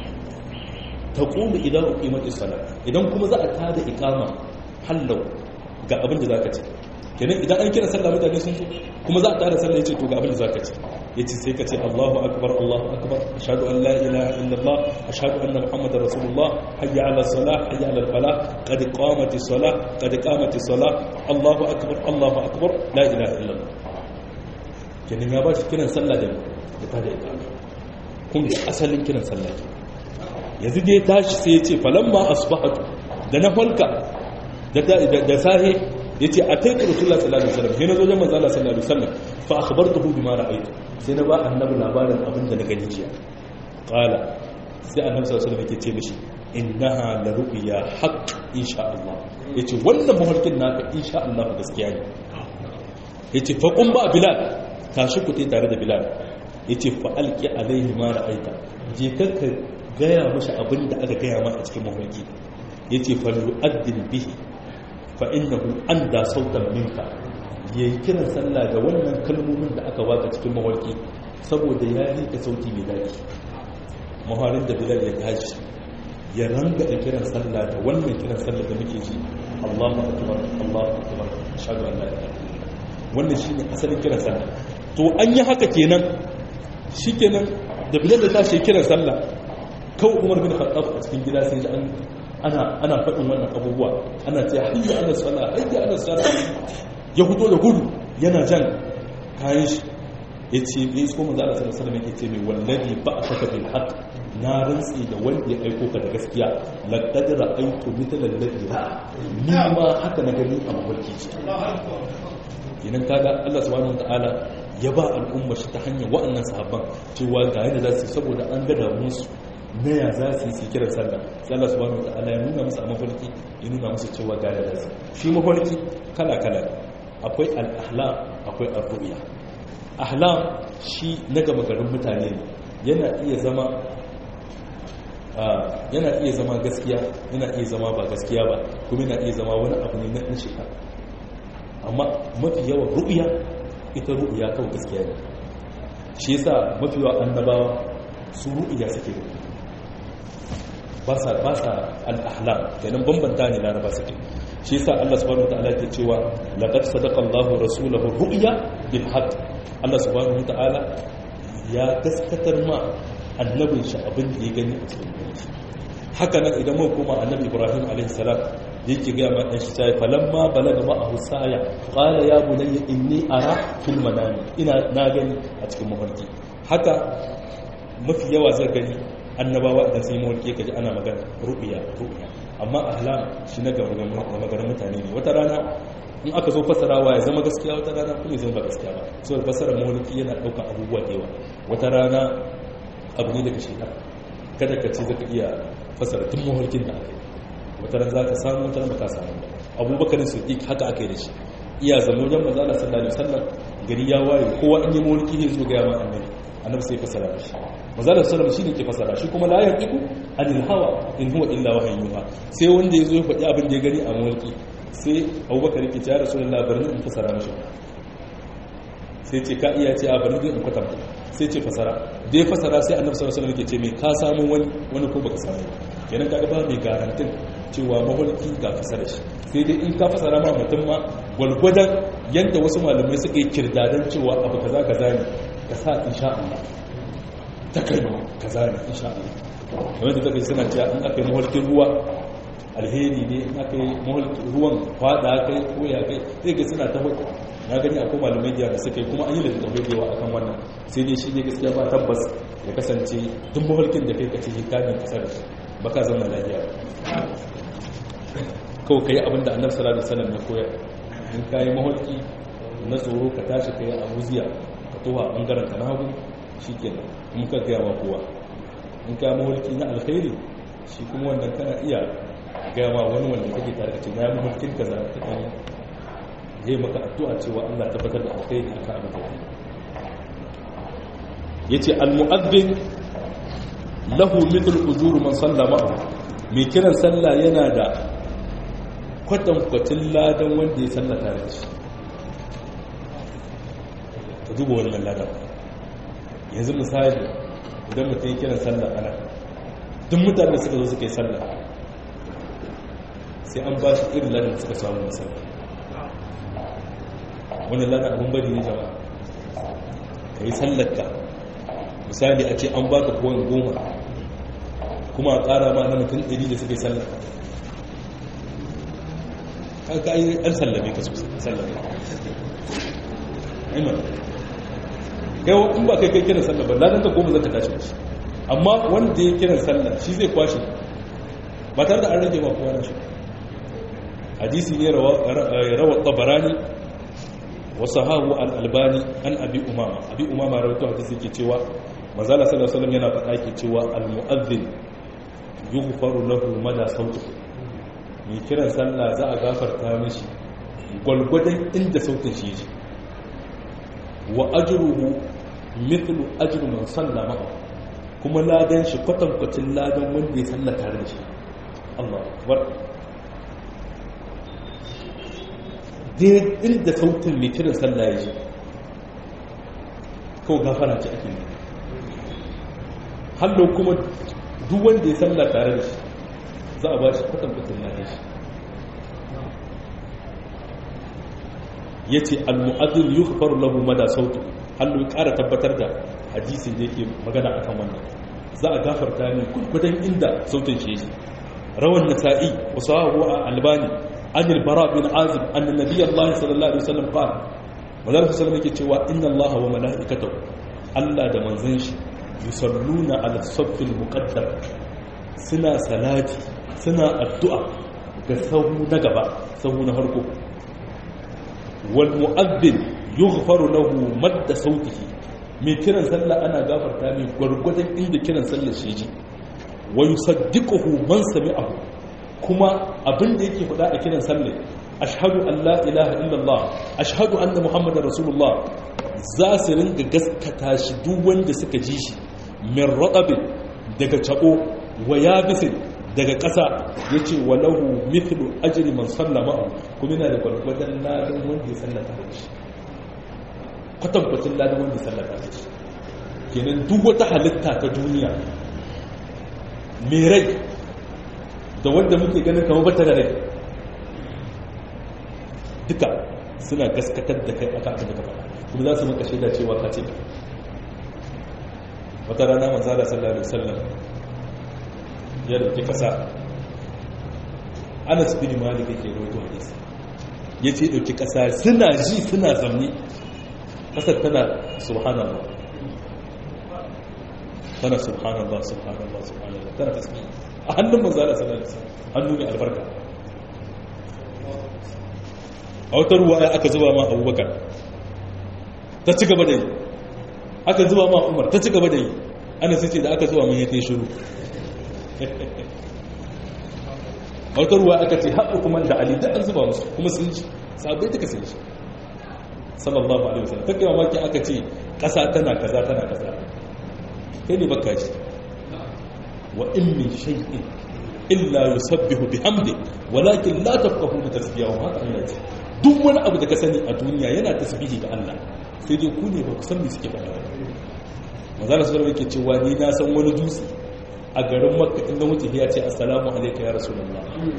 A: ta ƙulu idan uƙimar isala idan kuma za a tada ikama hallau ga abin da za ka ce kenan idan an kira sallah mutane sun so kuma za a tada sallah ya ce to ga abin da za ka ce ya ce sai ka ce allahu akbar allahu akbar ashadu an la ilaha illallah ashadu anna muhammadar rasulullah hayya ala salah hayya ala fala qad qamati salah qad qamati salah allahu akbar allahu akbar la ilaha illallah kenan ya ba shi kiran sallah da da ta da ikama kun ga asalin kiran sallah ke yanzu dai tashi sai ya ce falamma asbahatu da na falka da sahe ya ce a taikar rasulullah sallallahu alaihi wasallam sai na zo jan manzo Allah sallallahu alaihi wasallam fa akhbartuhu bima ra'aytu sai na ba annabi labarin abin da na gani jiya qala sai annabi sallallahu alaihi wasallam yake ce mishi innaha la ru'ya haqq insha Allah yace wannan mafarkin naka insha Allah gaskiya ne yace fa qum ba bilal tashi ku tare da bilal ya ce fa'alƙi alaihi mara aita je kakka gaya mashi abin da aka gaya ma a cikin mafarki ya ce faru addin bihi fa'innahu an da sautan minka ya yi kiran sallah da wannan kalmomin da aka baka cikin mafarki saboda ya yi ka sauti mai daɗi maharin da bilal ya tashi ya ranga da kiran sallah da wannan kiran sallah da muke ji Allahu akbar Allahu akbar ashhadu an la ilaha wannan shine asalin kiran sallah to an yi haka kenan shi kenan da bilal da tashi kiran sallah kawai umar bin khattab a cikin gida sai an ana ana faɗin wannan abubuwa ana ce hayya ala sala hayya ala sala ya fito da gudu yana jan kayan shi ya ce ya isko manzo Allah sallallahu alaihi wasallam ya ce mai wallahi ba'athaka bil haqq na rantsi da wanda ya aiko ka da gaskiya laqad ra'aytu mithla alladhi ra'a ni ma haka na gani a mafarki ce idan kaga Allah subhanahu wataala ya ba al'umma shi ta hanyar wa'annan sahabban cewa ga yadda za su saboda an gada musu na ya za su yi kiran sallah sai Allah subhanahu wataala ya nuna musu a mafarki ya nuna musu cewa ga yadda za su shi mafarki kala kala akwai al-ahlam akwai ar-ru'ya ahlam shi na gama garin mutane ne yana iya zama yana iya zama gaskiya yana iya zama ba gaskiya ba kuma yana iya zama wani abu ne na shekara amma mafi yawan ru'ya ita ru'ya kawai gaskiya ne shi yasa mafi yawan annabawa su ru'ya suke da ba sa ba sa al-ahlam kenan bambanta ne laraba suke shi yasa Allah subhanahu wataala ke cewa laqad sadaqa Allahu rasulahu ru'ya bil haqq Allah subhanahu wataala ya gaskatar ma annabin shi abin da ya gani a cikin shi haka nan idan mun koma annabi Ibrahim alaihi salam yake ga ma dan shi sai falamma balaga ma a husaya qala ya bunayya inni ara fil manami ina na gani a cikin mafarki haka mafi yawa zai gani annabawa idan sai mawarki kaji ana magana ru'ya ru'ya amma ahlam shi na gaba maganar mutane ne wata rana in aka zo fasarawa ya zama gaskiya wata rana kuma ya zama ba gaskiya ba so da fasarar mawarki yana ɗaukar abubuwa da yawa wata rana abu ne daga shekara kada ka ce zaka iya fasara tun mawarkin da aka yi wata rana za ka samu wata rana ba ka samu ba abubakar su haka aka yi da shi iya zama wajen maza Allah sallallahu alaihi wasallam gari ya waye kowa in yi mawarki ne zo ga yaman annabi annabi sai fasara da shi manzala sallam shine ke fasara shi kuma la yaqiku anil hawa in huwa illa wahyin yuha sai wanda yazo ya faɗi abin da ya gani a mulki sai Abubakar yake ya Rasulullah barni in fasara mishi sai ce ka iya ce a bari zai in kwatanta sai ce fasara da ya fasara sai annabi sallallahu alaihi wasallam yake ce me ka samu wani wani ko baka samu kenan kaga ba mai garantin cewa maholki ga fasara shi sai dai in ka fasara ma mutum ma gwalgwadon yadda wasu malamai suka yi kirdadan cewa abu kaza kaza ne ka sa insha Allah ta kai kaza ne insha Allah kamar da take suna cewa in aka yi maholkin ruwa alheri ne in aka yi maholkin ruwan fada kai ko ya kai sai ga suna ta hudu na gani akwai malamai da suka yi kuma an yi da tafiye da yawa akan wannan sai dai shi ne gaskiya ba tabbas ya kasance duk maholkin da kai kace hikamin kasar ba ka zama lafiya kawai ka yi abinda annar salatu salam ya koyar in ka yi maholki na tsoro ka tashi ka yi abuziya ka towa a ɓangaren ka na hagu shi ke nan in ka gaya ma kowa in ka maholki na alkhairi shi kuma wannan kana iya gaya ma wani wanda kake tare da ce na maholkin ka za ka kan zai maka addu'a cewa Allah tabbatar da alkhairi a kan abin da ya ce al-mu'addin lahu mithlu ujuru man sallama mai kiran sallah yana da kwatankwacin ladan wanda ya salla tare da shi ka duba wannan ladan yanzu misali idan mutum ya kiran sallah ana duk mutane suka zo suka yi sallah sai an ba shi irin ladan suka samu misali wannan ladan abin bari ne jama'a ka yi sallarka misali a ce an baka kowane goma kuma a ƙara ma na mutum ɗari da suka yi sallar ka yi an sallame ka sosai sallame aiman kai in ba kai kai kiran sallar ba ladan ka goma zaka tashi shi amma wanda ya kiran sallar shi zai kwashe ba tare da an rage ba kowa na shi hadisi ne rawa tabarani wasu hahu al'albani an abi umama abi umama rawaito hadisi ke cewa mazala sallallahu alaihi wasallam yana faɗa ke cewa al-mu'adhdhin yughfaru lahu mada sautu mai kiran sallah za a gafarta mishi gwalgwadon inda sautin shi ji wa ajruhu mithlu ajru man sallama kuma ladan shi kwatankwacin ladan wanda ya salla tare da shi Allah akbar dai inda sautin mai kiran sallah ya ji kawai gafara ce ake yi hallo kuma duk wanda ya salla tare da shi za a ba shi kwatankwacin na shi ya ce al-mu'adil yi faru lahu mada sautu hallo ya ƙara tabbatar da hadisin da yake magana a kan wannan za a gafarta ne kudkudan inda sautin shi yake rawan nasa'i wasu a albani an bara bin azib an nabi allah sallallahu alaihi wasallam qala manzon sallallahu yake cewa inna allah wa mala'ikatahu allah da manzon shi yusalluna ala saffil muqaddam suna salati suna addu'a ga sahu na gaba sahu na harko wal mu'addin yughfaru lahu madda sautihi mai kiran sallah ana gafarta mai gwargwadon inda kiran sallah shi ji wa yusaddiquhu man sami'ahu kuma abin da yake faɗa a kiran sallah ashhadu an la ilaha illallah ashhadu anna muhammadar rasulullah za su ringa gaskata shi duk wanda suka ji shi min raɗabin daga caɓo wa yabisin daga ƙasa ya ce wa lahu mithlu ajri man sallama kuma yana da gwargwadon ladan wanda ya sallata da shi kwatankwacin ladan wanda ya sallata da shi kenan duk wata halitta ta duniya mai rai da wanda muke ganin kama bata da rai duka suna gaskatar da kai aka aka daga faɗa kuma za su maka shaida cewa ka ce wata rana manzala sallallahu alaihi wasallam ya dauki kasa Anas bin Malik yake rawaito hadisi yace dauki kasa suna ji suna zamni kasar tana subhanallah tana subhanallah subhanallah subhanallah tana tasbih a hannun manzala sallallahu alaihi wasallam hannu mai albarka a wata ruwa aka zuba ma Abubakar ta ci gaba da yi aka zuba ma umar ta ci gaba da yi ana sai ce da aka zuba mun ya ta shiru a wata ruwa aka ce haɓu kuma da ali da an zuba musu kuma sun ji sabai duka sun ji sallallahu alaihi wasallam take mamaki aka ce ƙasa tana kaza tana kaza kai ne baka ji wa in min shay'in illa yusabbihu bihamdi walakin la tafqahuna tasbihahu haka Allah ya ce duk wani abu da ka sani a duniya yana tasbihi ga Allah sai dai ku ne ba ku san me suke faɗa manzala sallallahu yake cewa ni na san wani dutse a garin makka inda mutum ya ce assalamu alaikum ya rasulullah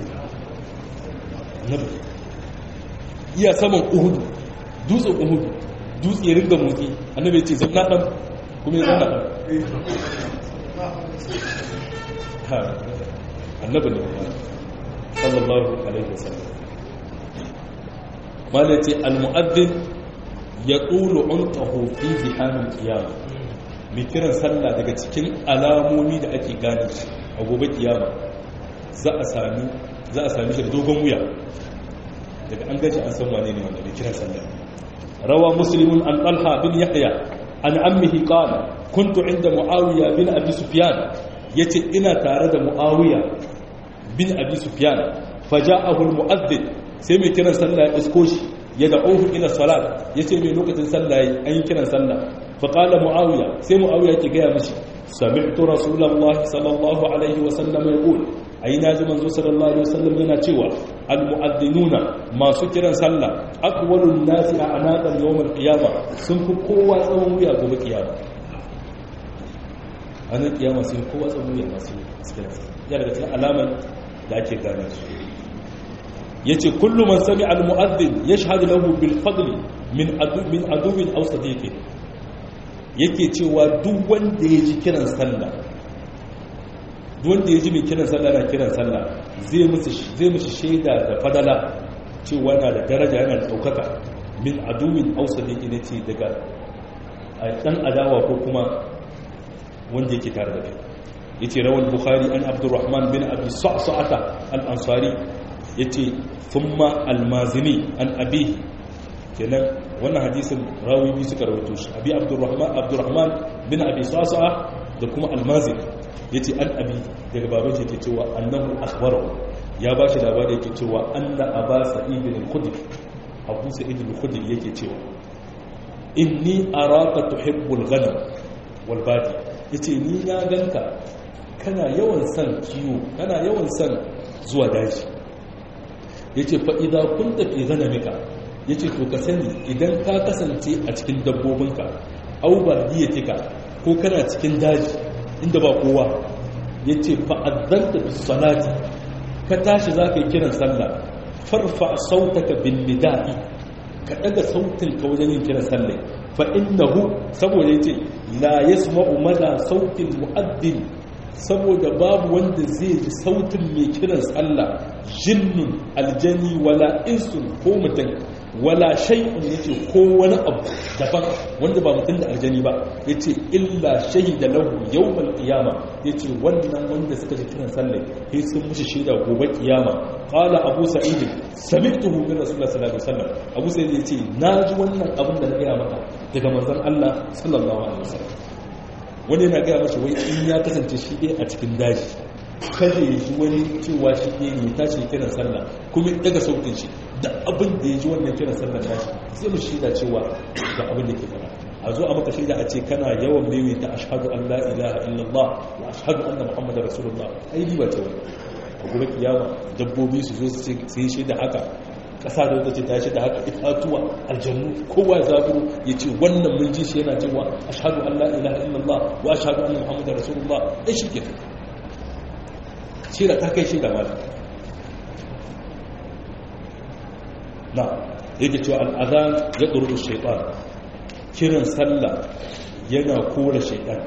A: nabi iya saman uhudu dutsen uhudu dutse ya ringa motsi annabi ce zanna dan kuma ya zanna dan ha annabi ne sallallahu alaihi wasallam malai ce al-mu'addin ya tsulu unqahu fi zihamil qiyamah mai kiran sallah daga cikin alamomi da ake gane shi a gobe kiyama za a sami za a sami shi da dogon wuya daga an gaji an san wane ne wanda mai kiran sallah rawa muslimun an talha bin yahya an ammihi qala kuntu inda muawiya bin abi sufyan yace ina tare da muawiya bin abi sufyan faja'ahu almu'adhdhin sai mai kiran sallah ya isko shi ya da'uhu ila salat yace mai lokacin sallah an yi kiran sallah fa qala muawiya sai muawiya yake ga mishi sami'tu rasulullahi sallallahu alaihi wa sallam yaqul ai naji manzo sallallahu alaihi wa sallam yana cewa almu'adhdhinuna masu kiran sallah aqwalun nasi a'naqan yawm al-qiyamah sun fi kowa tsawon wuya gobe kiyama anan kiyama sun kowa tsawon wuya masu kiran sallah ya daga cikin alaman da ake gane su yace kullu man sami'a al-mu'adhdhin yashhadu lahu bil fadli min adu min aduwin aw sadiqin yake cewa duk wanda ya ji kiran sallah duk wanda ya ji mai kiran sallah na kiran sallah zai musu zai musu shaida da fadala cewa na da daraja yana da daukaka min aduwin aw sadiqin yace daga dan adawa ko kuma wanda yake tare da kai yace rawal bukhari an abdurrahman bin abi sa'sa'ata al-ansari yace thumma al-mazini an abihi kenan wannan hadisin rawi biyu suka rawaito shi abi abdurrahman abdurrahman bin abi sa'sa'a da kuma al-mazini yace an abi daga baban shi yake cewa annahu akhbarahu ya bashi labari yake cewa anna aba sa'id al-khudri abu sa'id al-khudri yake cewa inni araka tuhibbul ghanam wal badi yace ni na ganka kana yawan son kiwo kana yawan son zuwa daji yace fa idza kunta fi ghanamika yace to ka sani idan ka kasance a cikin dabbobinka aw bardiyatika ko kana cikin daji inda ba kowa yace fa adzanta bis salati ka tashi zaka yi kiran sallah farfa sautaka bin nida'i ka daga sautin ka wajen yin kiran sallah fa innahu saboda yace la yasma'u mada sautin mu'addin saboda babu wanda zai ji sautin mai kiran sallah jinnun aljani wala insun ko mutum wala shay'un yace ko wani abu daban wanda ba mutum da aljani ba yace illa shahida lahu yawmal qiyama yace wannan wanda suka ji kiran sallah sai sun mushi shaida gobe kiyama qala abu sa'id sami'tuhu min rasulullah sallallahu alaihi wasallam abu sa'id yace naji wannan abin da na gaya maka daga manzon Allah sallallahu alaihi wasallam wani yana gaya masa wai in ya kasance shi ɗaya a cikin daji kada ya ji wani cewa shi ɗaya ne tashi kiran sallah kuma ya daga sautin shi da abin da ya ji wannan kiran sallah nashi sai mu shida cewa da abin da ke fara a zo a maka shaida a ce kana yawan maimaita ashhadu an la ilaha illallah wa ashhadu anna muhammadar rasulullah ai riba ce wani a gobe kiyama dabbobi su zo su yi shaida haka kasa da wata ce ta shi da haka itatuwa aljannu kowa zaburo ya ce wannan mun ji shi yana cewa ashhadu an la ilaha illallah wa ashhadu anna muhammadar rasulullah ai shi ke shira ta kai shi da mali na yake cewa al'adhan ya ɗuru shaitan kiran sallah yana kora shaitan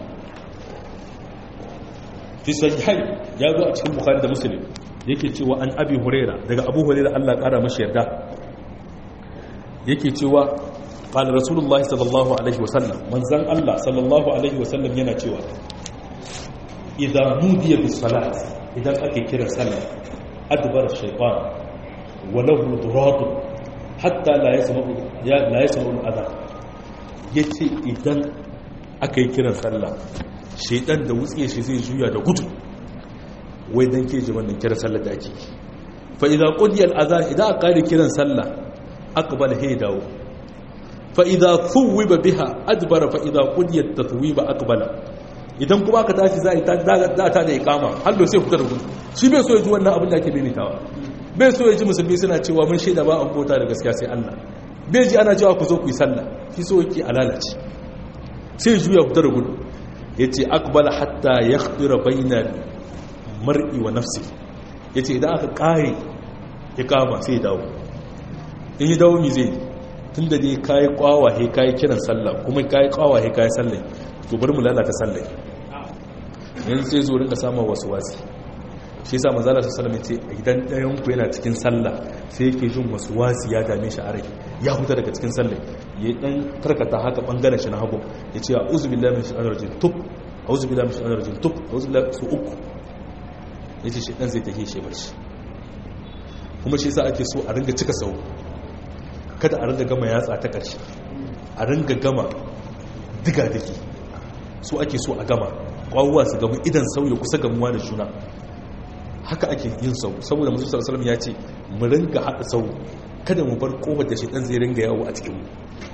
A: fi sahihai ya zo a cikin bukhari da muslim yake cewa an abi huraira daga abu huraira Allah kara mashi yarda yake cewa qala rasulullahi sallallahu alaihi wasallam manzan Allah sallallahu alaihi wasallam yana cewa idan nudiya bis salat idan ake kira sallah adbar shaytan wa lahu durat hatta la yasma'u ya la yasma'u al-adha yace idan aka yi kiran sallah shaytan da wutse shi zai juya da gudu wai dan ke ji wannan kiran sallar da ake fa idza qudiya al-adhan idan aka kare kiran sallah aqbala hay dawo fa idza thuwiba biha adbara fa idza qudiya at-tathwiba aqbala idan kuma aka tashi za a ta da ikama har da sai fita da gudu shi bai so ya ji wannan abin da ake maimaitawa bai so ya ji musulmi suna cewa mun shaida ba an bauta da gaskiya sai Allah bai ji ana cewa ku zo ku yi sallah shi so yake alalace sai juya fitar gudu ya ce akbala hatta ya khbira bainar mar'i wa nafsi ya ce idan aka kare ya kama sai dawo in yi dawo mi zai tun da dai kayi kwawahe kayi kiran sallah kuma kayi kwawahe kayi sallah to bari mu lalata sallah yanzu sai zo rinka samun wasu wasi shi yasa manzala sallallahu alaihi ce idan ɗayan ku yana cikin sallah sai yake jin wasu wasi ya dame shi a rai ya huta daga cikin sallah ya dan karkata haka bangaren shi na hagu ya ce a'udhu billahi minash shaitanir rajim tub a'udhu billahi minash shaitanir rajim tub a'udhu billahi su uku yace shi dan zai take shi barci kuma shi yasa ake so a ringa cika sau kada a ringa gama yatsa ta karshe a ringa gama diga dake so ake so a gama kwawuwa su gamu idan sauya kusa gamuwa da juna haka ake yin sau saboda musu sallallahu ya ce mu ringa haɗa sau kada mu bar kofar da shaitan zai ringa yawo a cikin mu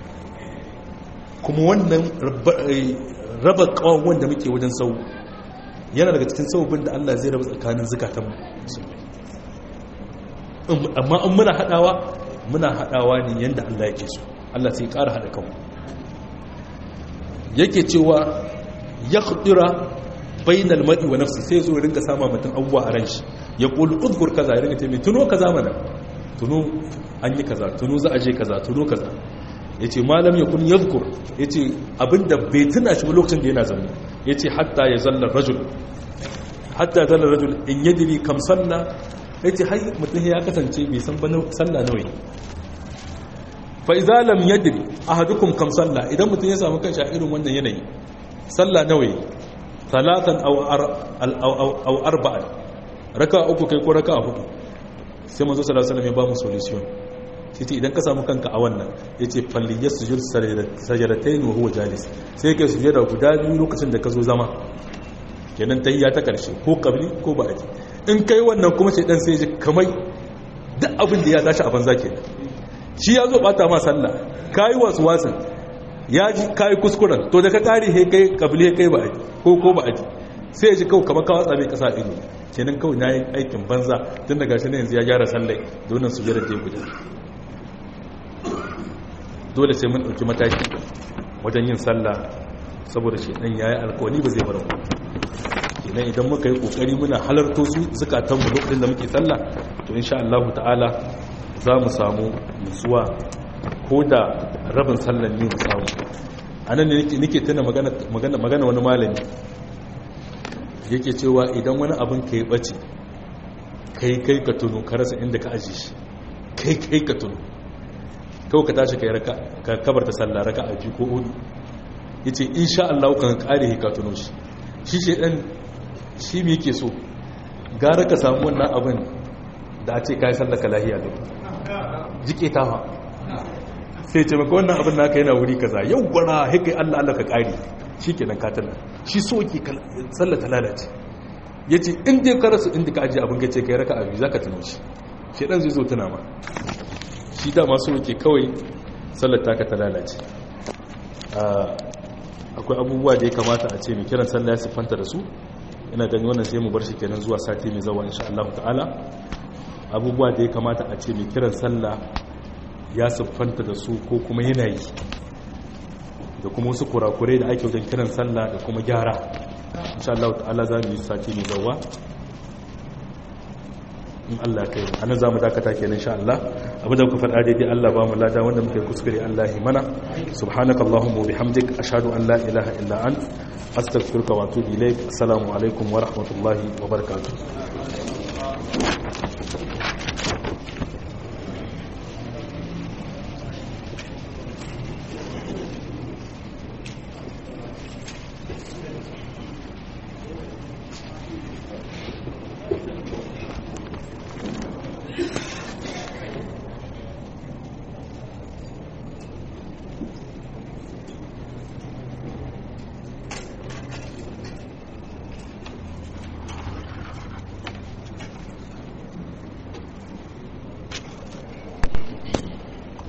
A: kuma wannan raba kawon wanda muke wajen sau yana daga cikin saubin da Allah zai raba tsakanin zukatan mu amma in muna haɗawa muna haɗawa ne yadda Allah yake so Allah sai ƙara haɗa kanmu yake cewa ya khudura bainal mar'i wa nafsi sai zo rinka sama mutum abubuwa a ran shi ya qulu udhkur kaza ya rinka ce mai tuno kaza mana tuno an yi kaza tuno za a je kaza tuno kaza yace malam yakun yadhkur yace abinda bai tuna shi lokacin da yana zaune yace hatta ya zalla rajul hatta zalla rajul in yadri kam salla yace har mutum ya kasance bai san ba sallah nawa fa idza lam yadri ahadukum kam salla idan mutum ya samu kanshi a irin wannan yanayi sallah nawa talatan aw arba'an raka uku kai ko raka hudu sai manzo sallallahu alaihi wasallam ya ba mu solution yace idan ka samu kanka a wannan yace falli yasjud sajadatayn wa huwa jalis sai kai sujada guda biyu lokacin da ka zo zama kenan tahiyya ta karshe ko qabli ko ba'di in kai wannan kuma sai dan sai ji kamar duk abin da ya tashi a banza kenan shi ya zo bata ma sallah kai wasu wasan ya ji kayi kuskuren to da ka kare he kai kabili he kai ba'adi ko ko ba'adi sai ya ji kawai kamar kawo tsabe kasa ido kenan kawai na yi aikin banza tun daga shi ne yanzu ya gyara sallai donin su jira guda dole sai mun ɗauki mataki wajen yin sallah saboda shi ɗan ya yi alkawani ba zai bar mu kenan idan muka yi ƙoƙari muna halarto su zukatanmu lokacin da muke sallah to insha Allah ta'ala za mu samu nutsuwa ko da rabin sallan ne mu samu a nan ne nake tuna magana wani malami yake cewa idan wani abin ka yi ɓace kai kai ka tuno ka rasa inda ka aji shi kai kai ka tuno kawai ka tashi kai raka ka kabarta sallah raka a biyu ko hudu ya ce insha Allah kan kare ka tuno shi shi ce ɗan shi me yake so gara ka samu wannan abin da a ce ka yi sallaka lahiya da jike ta ha sai ce maka wannan abin naka yana wuri kaza yau gwara haikai allah allah ka kari shi ke nan katana shi so ke sallata lalace ya ce inda ka rasu inda ka ajiye abin gace ka yi raka abu za ka tuno shi shi ɗan zai zo tuna ma shi dama so ke kawai sallata ka ta lalace akwai abubuwa da ya kamata a ce mai kiran sallah ya siffanta da su ina gani wannan sai mu bar shi kenan zuwa sati mai zawa insha Allah ta'ala abubuwa da ya kamata a ce mai kiran sallah ya siffanta da su ko kuma yanayi da kuma wasu kurakurai da ake wajen kiran sallah da kuma gyara insha Allah ta'ala za mu yi sati mai zawa in Allah kai ana za mu dakata kenan insha Allah abinda kuka faɗa daidai Allah ba mu lada wanda muka yi kuskure Allah ya mana subhanaka allahumma wa bihamdik ashhadu an la ilaha illa ant astaghfiruka wa atubu ilaik assalamu alaikum wa rahmatullahi wa barakatuh